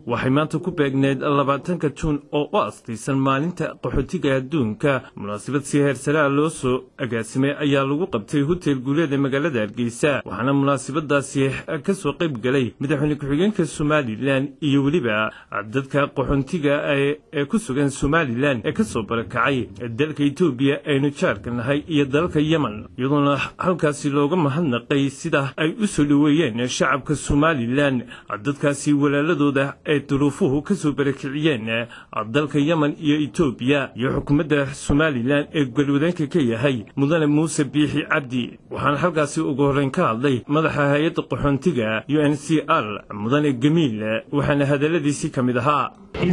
waxay maanta ku beegneyd labaatanka juun oo u astaysan maalinta qaxootiga adduunka munaasabad si heersaraa loo soo agaasimay ayaa lagu qabtay hotel guuleed ee magaalada hargeysa waxaana munaasabadaasi ka soo qayb galay madaxweyne ku-xigeenka somalilan iyo weliba dadka qaxoontiga ee ku sugan somalilan ee ka soo barakacay dalka etoobiya aynu jaarka nahay iyo dalka yemen iyadoona halkaasi looga mahadnaqay sida ay u soo dhoweeyeen shacabka somalilan dadkaasi walaaladooda ay duruufuhu ka soo barakiciyeen dalka yemen iyo etoobiya iyo xukuumadda somalilan ee galwadeenka ka yahay mudane muuse biixi cabdi waxaana halkaasi ugu horreyn ka hadlay madaxa hay-adda qaxoontiga u n c r mudane gamiil waxaana hadalladiisii ka mid ahaa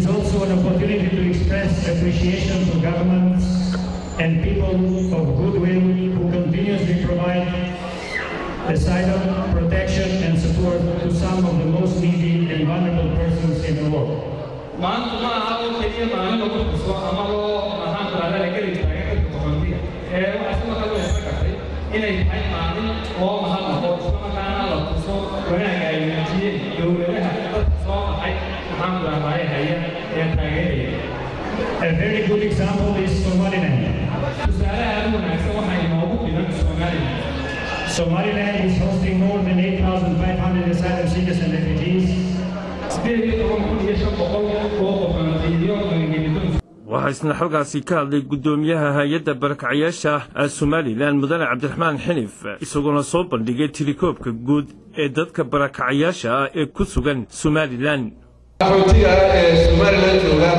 and people of goodwill who continuously provide asylum, protection, and support to some of the most needy and vulnerable persons in the world. maanta ma aha oo keliya maalin lagu xuso ama loo maxaan kulaala la geli taagan dadka qaxoontiga ee waxaa si markaa loo isla gartay inay tahay maalin loo mahadnaqo isla markaana la tuso wanaagga ay muujiyeen dowladaha dadka soo baxay maxaan kulaalaaya haya ee taageeraya A very good example is Somaliland. tusaalaha aad wanaagsan waxaa inoogu filan somalilan Somaliland is hosting more than 8,500 asylum seekers and refugees. sideed iyo toban kun iyo shan boqol oo qaxoontiyo magangelidon waxaa isna xalkaasi ka hadlay guddoomiyaha hay-adda barakacyaasha somalilan mudane cabdiraxmaan xinif isagoona soo bandhigay tirikoobka guud ee dadka barakacyaasha ah ee ku sugan somalilan qaxootiga ah ee somalilan jooga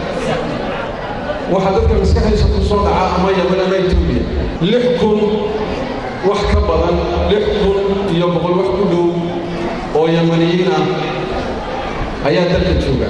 waxaa dadka maskaxdiisa ku soo dhaca ama yemen ama etoobiya lix kun wax ka badan lix kun iyo boqol wax ku dhow oo yemaniyiin ah ayaa dalka jooga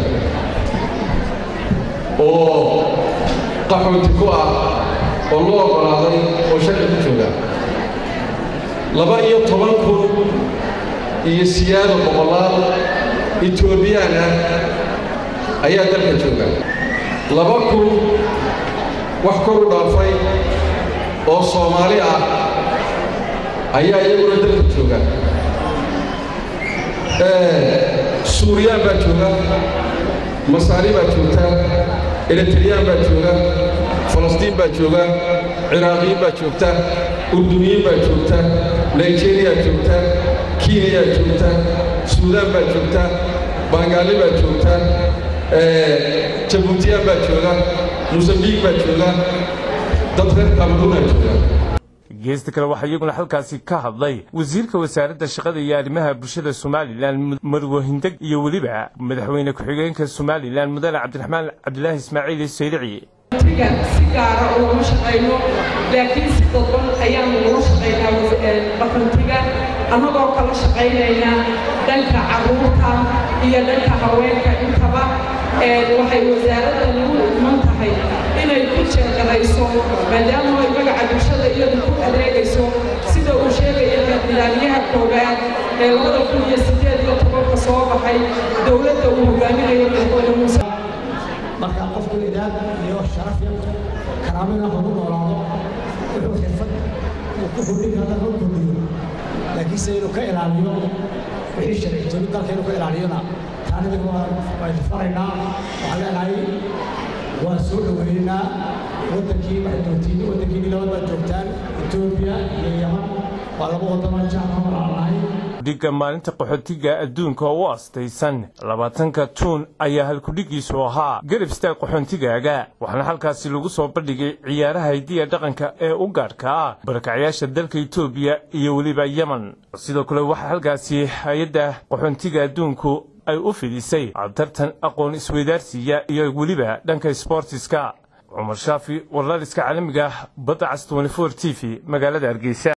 oo qaxooti ku ah oo loo oggolaaday oo sharci ku jooga laba iyo toban kun iyo siyaado boqolaal etoobiyaan ah ayaa dalka jooga laba kun wax kor u dhaafay oo soomaali ah ayaa iyaguna dalka jooga suuriyaan baa jooga masaari baa joogta eritriyaan baa jooga falastiin baa jooga ciraaqiyiin baa joogta urduniyiin baa joogta nigeriyaa joogta keniyaa joogta suudaan baa joogta bangaali baa joogta jabuutiyaan baa jooga mosambiik baa jooga dad reer kamerunaa jooga geesta kale waxaa iyaguna halkaasi ka hadlay wasiirka wasaaradda shaqada iyo arrimaha bulshada somalilan marwo hindeg iyo weliba madaxweyne ku-xigeenka somalilan mudane cabdiraxmaan cabdilaahi ismaaciil sayrici si gaara ugama shaqayno laakiin si dadban ayaanu ula shaqaynaa qaxoontiga annagoo kala shaqaynayna dhanka carruurta iyo dhanka haweenka intaba waxay wasaaradda nagu iman tahay inay ku jeegarayso maadaama ay magaca bulshada iyadu ku adeegayso sida uu sheegaya nidaamyaha koowaad ee labada kun iyo siddeed iyo tobanka soo baxay dowladda uu hogaaminayo madaxweyne muuse marka qofku idaad iyo sharaf iyo karaamina hagu noolaado wuxuu xirfad uu ku kordhin kara loo kordhiyo laakiinse inuu ka ilaaliyo wixii sharci joogi dalka inuu ka ilaaliyona taanidig waynu faraynaa waxaan leenahay waan soo dhoweynaa waddankii waxay joogtiin waddankiini labad baad joogtaan etoobiya iyo yaman waa laba waddanoo jaamka walaalahay dhiga maalinta qaxootiga adduunka oo u astaysan labaatanka juun ayaa halkudhigiisu ahaa garab istaag qaxoontigaaga waxaana halkaasi lagu soo bandhigay ciyaaraha hidiya dhaqanka ee u gaadhka ah barakacyaasha dalka etoobiya iyo weliba yemen sidoo kale waxaa halkaasi hay-adda qaxoontiga adduunku ay u fidisay tartan aqoon isweydaarsiya iyo weliba dhanka sboortiska cumar shaafi warlaaliska caalamiga badda cas t v magaalada hargeysa